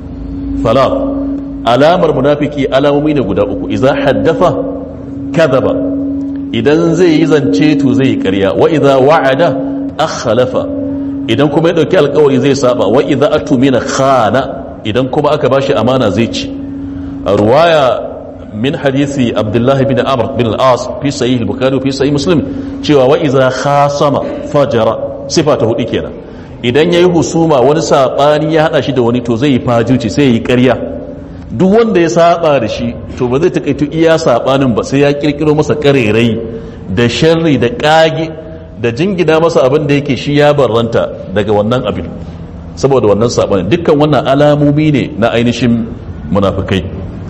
Speaker 1: fala alamar munafiki alamomi ne guda uku idza haddafa kadhaba idan zai yi zance to zai yi ƙarya wa idza wa'ada akhlafa idan kuma ya dauki alkawari zai saba wa idza atumina khana idan kuma aka bashi amana zai ci a ruwaya min hadisi abdullah bin amr bin al-as fi sahih al-bukhari fi sahih muslim cewa wa idza khasama fajara sifa ta hudu kenan idan yayi husuma wani sabani ya hada shi da wani to zai yi fajuci sai yi ƙarya duk wanda ya saba da shi to ba zai takaitu iya sabanin ba sai ya kirkiro masa karerai da sharri da kage da jingina masa abin da yake shi ya barranta daga wannan abin saboda wannan sabanin dukkan wannan alamomi ne na ainihin munafikai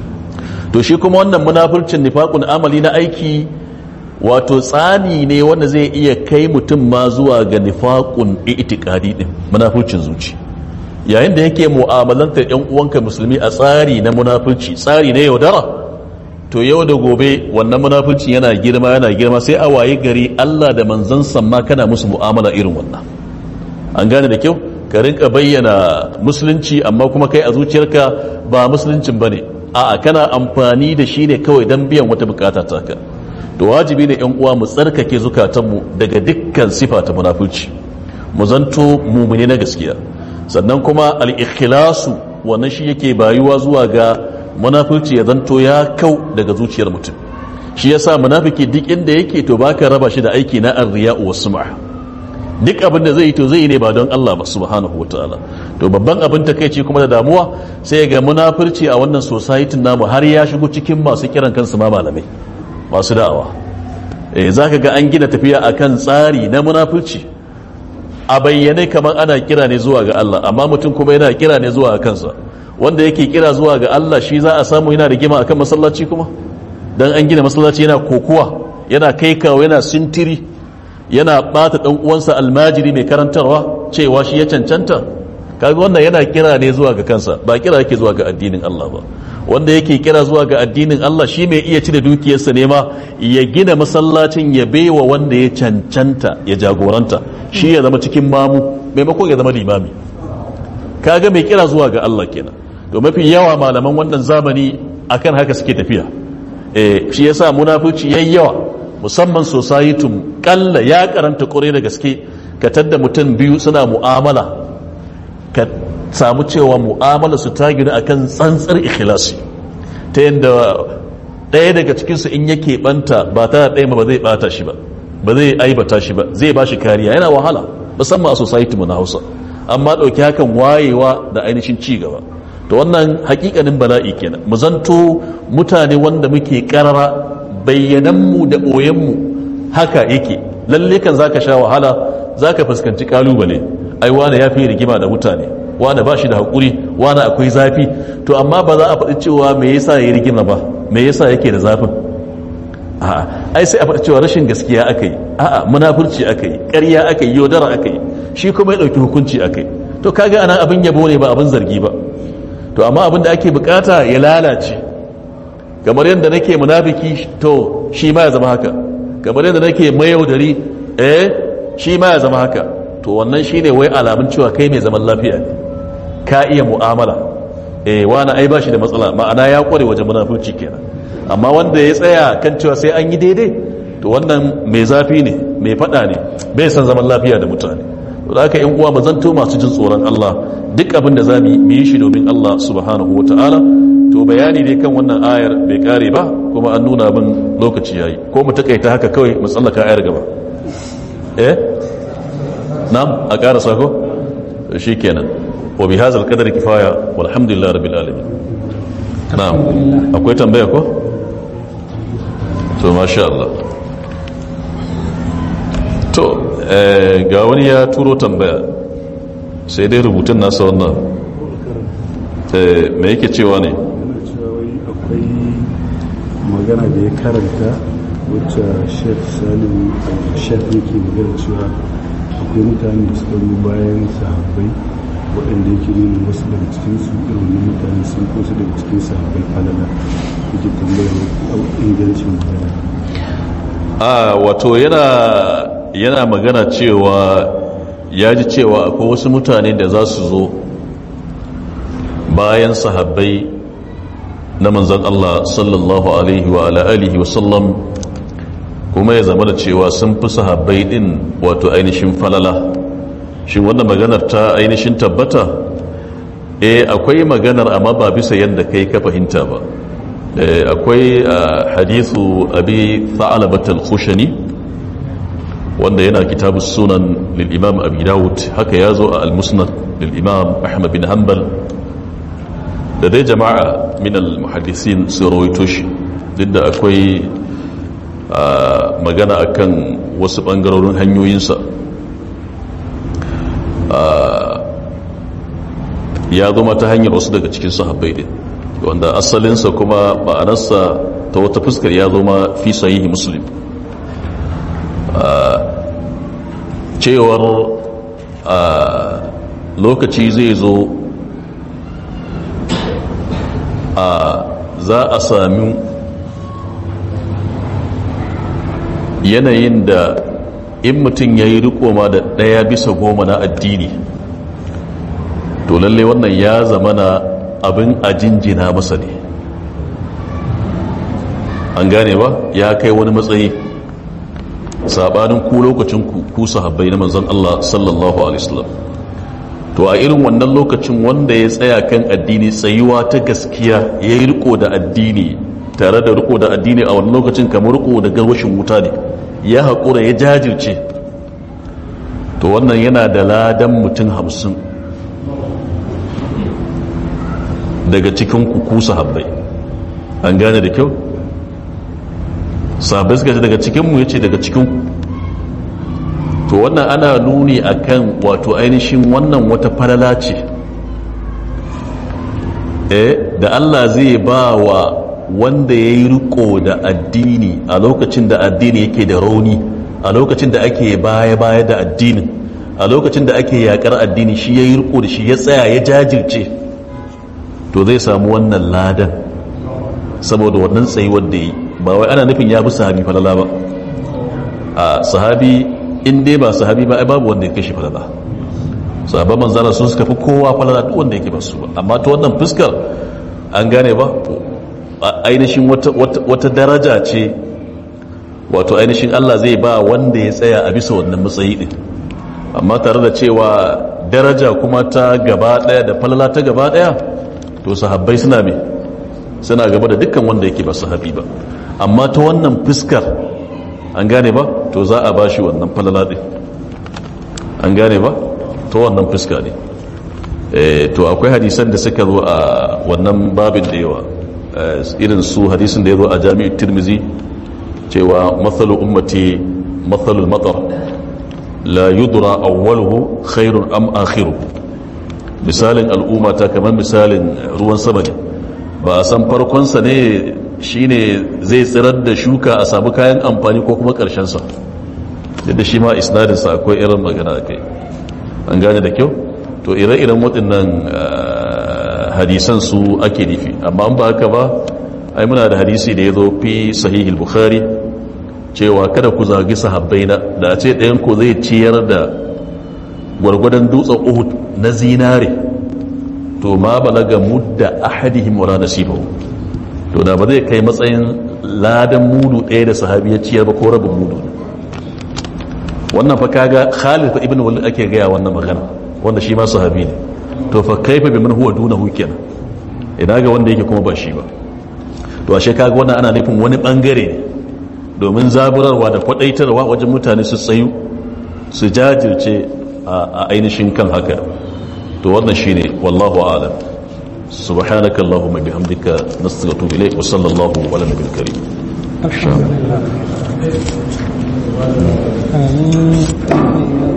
Speaker 1: to shi kuma wannan munafircin nifaqun amali na aiki wato tsani ne wanda zai iya kai mutum ma zuwa ga nifaqun i'tiqadi din munafircin zuci yayin da yake mu'amalantar yan uwanka musulmi a tsari na munafirci tsari na yaudara to yau da gobe wannan munafurci yana girma yana girma sai a waye gari Allah da manzon ma kana musu mu'amala irin wannan an gane da kyau ka rinka bayyana musulunci amma kuma kai a zuciyarka ba musuluncin bane a'a kana amfani da shi ne kawai don biyan wata bukata ta ka to wajibi ne yan uwa mu tsarkake zukatanmu daga dukkan sifa ta munafurci mu zanto mumune na gaskiya sannan kuma al-ikhlasu wannan shi yake bayuwa zuwa ga munafurci ya zanto ya kau daga zuciyar mutum shi yasa munafiki duk inda yake to baka raba shi da aiki na arriya'u was sum'a duk abin da zai yi to zai yi ne ba don Allah ba subhanahu wataala to babban abin takeici kuma da damuwa sai ga munafurci a wannan society namu har ya shigo cikin masu kiran kansu ma malamai masu da'awa eh zaka ga an gina tafiya akan tsari na munafurci a bayyane kamar ana kira ne zuwa ga Allah amma mutum kuma yana kira ne zuwa ga kansa wanda yake kira zuwa ga Allah shi za a samu yana rigima akan masallaci kuma dan an gina masallaci yana kokuwa yana kai kawo yana sintiri yana bata dan uwansa almajiri mai karantarwa cewa shi ya cancanta kaga wannan yana kira ne zuwa ga kansa ba kira yake zuwa ga addinin Allah ba wanda yake kira zuwa ga addinin Allah shi mai iya cire dukiyarsa ne ma ya gina masallacin ya baiwa wanda ya cancanta ya jagoranta shi ya zama cikin mamu maimakon ya zama limami kaga mai kira zuwa ga Allah kenan to mafi yawa malaman wannan zamani akan haka suke tafiya eh shi yasa munafici yayi yawa musamman society kalla ya karanta kore da gaske ka tadda mutum biyu suna mu'amala ka samu cewa mu'amala su ta gina akan tsantsar ikhlasi ta yadda ɗaya daga cikinsu in yake banta ba ta ɗaya ba zai bata shi ba ba zai aibata shi ba zai ba shi kariya yana wahala musamman a society mu na hausa amma ɗauki hakan wayewa da ainihin ci gaba to wannan hakikanin bala'i kenan mu zanto mutane wanda muke karara bayyananmu da ɓoyenmu haka yake lalle kan zaka sha wahala zaka fuskanci kalubale ai wane ya fi rigima da mutane wani ba shi da haƙuri wani akwai zafi to amma ba za a faɗi cewa me yasa ya rigima ba me yasa yake da zafin a'a ai sai a faɗi cewa rashin gaskiya aka yi a'a munafurci aka yi ƙarya aka yi yaudara aka yi shi kuma ya ɗauki hukunci aka yi to kaga anan abin yabo ne ba abin zargi ba to amma abin da ake bukata ya lalace kamar yadda nake munafiki to shi ma ya zama haka kamar yadda nake mayaudari eh shi ma ya zama haka to wannan shine wai alamun cewa kai mai zaman lafiya ne ka iya mu'amala eh wani ai bashi da matsala ma'ana ya kware wajen munafurci kenan amma wanda ya tsaya kan cewa sai an yi daidai to wannan mai zafi ne mai fada ne bai san zaman lafiya da mutane to da haka yan uwa ba zan to masu jin tsoron Allah duk abin da zamu mu yi shi domin Allah subhanahu wataala to bayani dai kan wannan ayar bai kare ba kuma an nuna min lokaci yayi ko mu takaita haka kawai mu tsallaka ayar gaba eh na'am a ƙara sako to shikenan wa bi hadzal qadri kifaya walhamdulillahi rabbil alamin na'am akwai tambaya ko to masha Allah to ga wani ya turo tambaya sai dai rubutun nasa wannan me yake cewa ne
Speaker 3: akwai magana da ya karanta wacce shek salim shek yake magana cewa akwai mutane da suka yi bayan sahabbai waɗanda yake nuna wasu daga cikinsu irin mutane sun kosu daga cikin sahabbai falala yake tambayar ingancin magana
Speaker 1: a wato yana yana magana cewa ya ji cewa akwai wasu mutane da za su zo bayan sahabbai na manzan Allah sallallahu alaihi wa alihi wa sallam kuma ya zama da cewa sun fi sahabbai din wato ainihin falala shi wannan maganar ta ainihin tabbata eh akwai maganar amma ba bisa yadda kai ka fahimta ba akwai hadithu abi tha'alabat al-khushani wanda yana kitabu sunan lil imam abi dawud haka yazo a al-musnad lil imam ahmad bin hanbal da dai jama'a min al-muhaddisin su rawaito shi duk da akwai magana akan wasu bangarorin hanyoyinsa ya zo ta hanyar wasu daga cikin sahabbai din wanda asalinsa kuma ma'anarsa ta wata fuskar ya zo ma fi sahihi muslim cewar lokaci zai zo a za a sami yanayin da in mutum ya yi rikoma da ɗaya bisa goma na addini to lalle wannan ya zama na abin a jinjina masa ne an gane ba ya kai wani matsayi sabanin ku lokacin ku ku sahabbai na manzon Allah sallallahu alaihi wasallam to a irin wannan lokacin wanda ya tsaya kan addini tsayuwa ta gaskiya ya yi riko da addini tare da riko da addini a wannan lokacin kamar riko da garwashin wuta ne ya haƙura ya jajirce to wannan yana da ladan mutum hamsin daga cikin kuku sahabbai an gane da kyau sahabbai suka ce daga cikinmu ya ce daga cikin to wannan ana nuni akan wato ainihin wannan wata falala ce eh da Allah zai ba wa wanda ya yi riko da addini a lokacin da addini yake da rauni a lokacin da ake baya-baya da addinin a lokacin da ake yakar addini shi ya yi riko da shi ya tsaya ya jajirce to zai samu wannan ladan saboda wannan tsayuwar da yi ba wai ana nufin ya bi sahabi falala ba a sahabi in dai ba sahabi ba ai babu wanda ya kashi falala sahabban manzana sun suka fi kowa falala duk wanda yake ba su ba amma ta wannan fuskar an gane ba ainihin wata daraja ce wato ainihin Allah zai ba wanda ya tsaya a bisa wannan matsayi din amma tare da cewa daraja kuma ta gaba daya da falala ta gaba daya to sahabbai suna me suna gaba da dukkan wanda yake ba sahabi ba amma ta wannan fuskar an gane ba to za a ba shi wannan falala din an gane ba ta wannan fuska ne to akwai hadisan da suka zo a wannan babin da yawa irin su hadisin da ya zo a jami'ar tirmizi cewa matsalu ummati matsalul matar la yudra awwaluhu khairun am akhiru misalin al'umma ta kamar misalin ruwan sama ne ba a san farkonsa ne shine zai tsirar da shuka a samu kayan amfani ko kuma ƙarshensa da shi ma isnadinsa akwai irin magana kai an gane da kyau to ire-iren waɗannan hadisan su ake nufi amma an ba haka ba ai muna da hadisi da ya zo fi sahihul bukhari cewa kada ku zagi sahabbai na da a ce ɗayan ku zai ciyar da gwargwadon dutsen uhud na zinare to ma balaga mudda ahadihim wala nasibahu to da ba zai kai matsayin ladan mudu ɗaya da sahabi ya ciyar ba ko rabin mudu wannan fa kaga Khalid ibn Walid ake gaya wannan magana wanda shi ma sahabi ne to fa kaifa bi man huwa dunahu kenan ina ga wanda yake kuma ba shi ba to ashe kaga wannan ana nufin wani bangare ne domin zaburarwa da kwadaitarwa wajen mutane su tsayu su jajirce a ainihin kan haka to wannan shine wallahu a'lam سبحانك اللهم بحمدك نستغفرك إليك وصلى الله على النبي الكريم
Speaker 2: الحمد لله آمين